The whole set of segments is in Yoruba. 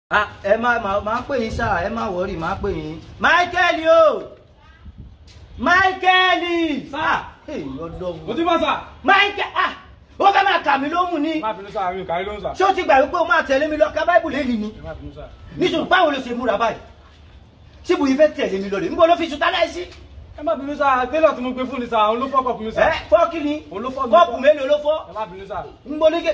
Ah, ẹ máa máa máa pè yín sáà ẹ máa wọrí máa pè yín. Michael o Michael Sir. ọdọ mo ti bọ́ sà. Michael ah ó fẹ́ máa kà mí lóhùn ni má bínú sà mi ò kárí lóhùn sà. ṣé o ti gbà wípé o máa tẹ̀lé mi lọ ká báìbù lẹ́yìn ni má bínú sà. nítorí báwo ló ṣe múra báyìí síbu yìí fẹ́ tẹ̀lé mi lọ rè níbo ló fi sùtá láìsí. ẹ má bínú sà tẹ́lọ̀ tí mo gbé fún ni sà òun ló fọ́kọ̀ fún mi sà. ẹ fọ́ọ̀kì ni Òun ló fọ́ mi. kọ́ọ̀pù mélòó ló fọ́ ẹ má bínú sà. níbo ní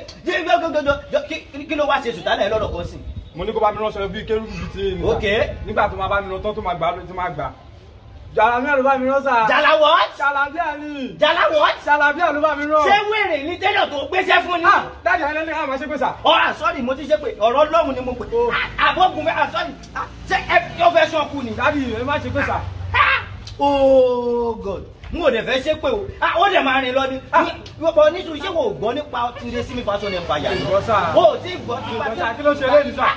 kí kí ló wá ṣe sùtá lẹ́yìn lọ́dọ̀ kan sí. mo ní kó bá mi ránṣọ bíi kérúbù bíi ti èmi. Ok. nígbà tó máa bá mi rán tán tó máa gbà ló ti máa gbà. jàlámíà ló bá mi rán sà. jala what jàlámíà ni. jala what jàlámíà ló bá mi rán. ṣé wèrè ní tẹ́lọ̀ tó gbéṣẹ́ fún ni. ah dájà ẹ lẹ́nu àwọn ṣe pé sà. ọ̀rọ̀ àsọ́ọ̀dì mo ti ṣe pé ọ̀rọ̀ lọ́hùn ni mo pè àbọ̀gùn fẹ́ àsọ́ọ̀dì ṣé ẹ yóò fẹ́ sọ́ọ̀kù ni. dádì ẹ má ṣe pé sà. oh god n ò dẹ̀ fẹ́ ṣe pé o Ah, ó dẹ̀ máa rìn lọ ni wọ́pọ̀ nítorí ṣé kò gbọ́ nípa tìrẹ sí mi fashion empire ni Ìgbọ́ sà. o ò tí ì gbọ́ ìgbọ́ sà kí ló ṣe lẹ́nu sà.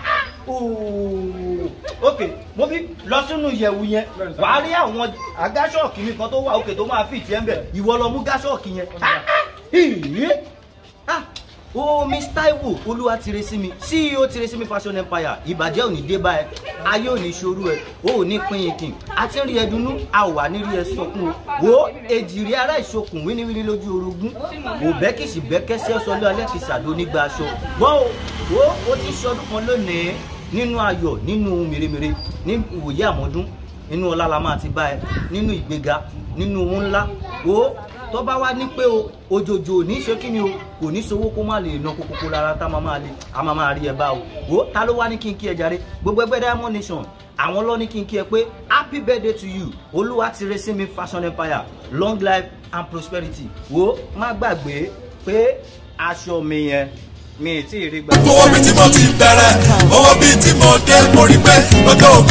Ooo. ok mo bí lọ sínú ìyẹ̀wù yẹn Bẹ́ẹ̀ni sà. wàá rí àwọn agáṣọ́ọ̀kì mi kan tó wà òkè tó máa fi ìtì ẹ̀ ń bẹ̀ ìwọ lọ mú gáṣọ́ọ̀kì yẹn. Ah, ah, ìyí. Ah, o miss taiwo olúwa tire sí mi ceo tire sí mi fashion empire ìbàjẹ́ ò ní dé bá ẹ ayé ò ní ṣorú ẹ o ò ní pín ikin àti rí ẹdùnnú a ò wà ní rí ẹ sọkún o wo èjìrí ara ìṣokùn wíníwíní lójú orogún kò bẹ́kìsì bẹ́kẹ́sẹ́ sọlé alẹ́ kìí sàdó nígbà aṣọ gbọ́ o wo o ti ṣọdún kan lónìí nínú ayọ̀ nínú mèremère ní ìwòye àmọ́dún nínú ọlá la máa ti bá ẹ nínú ìgbéga nínú owó ńlá o tó bá wá ní pé o òjòjò ò ní ṣe kí ni o kò ní sowó kó má lè ná kókókó lára tá a máa máa lè a máa máa rí ẹ bá o wo ta ló wá ní kí n kí ẹ jàre gbogbo ẹgbẹ́ diamond nation àwọn lọ ní kí n kí ẹ pé happy birthday to you olúwa ti re sí mi fashion empire long life and prosperity wo má gbàgbé pé aṣọ mi yẹn mi ì tí ì rí gbà. owó bíi tí mo ti bẹ̀rẹ̀ owó bíi tí mo dé mo rí pé ọjọ́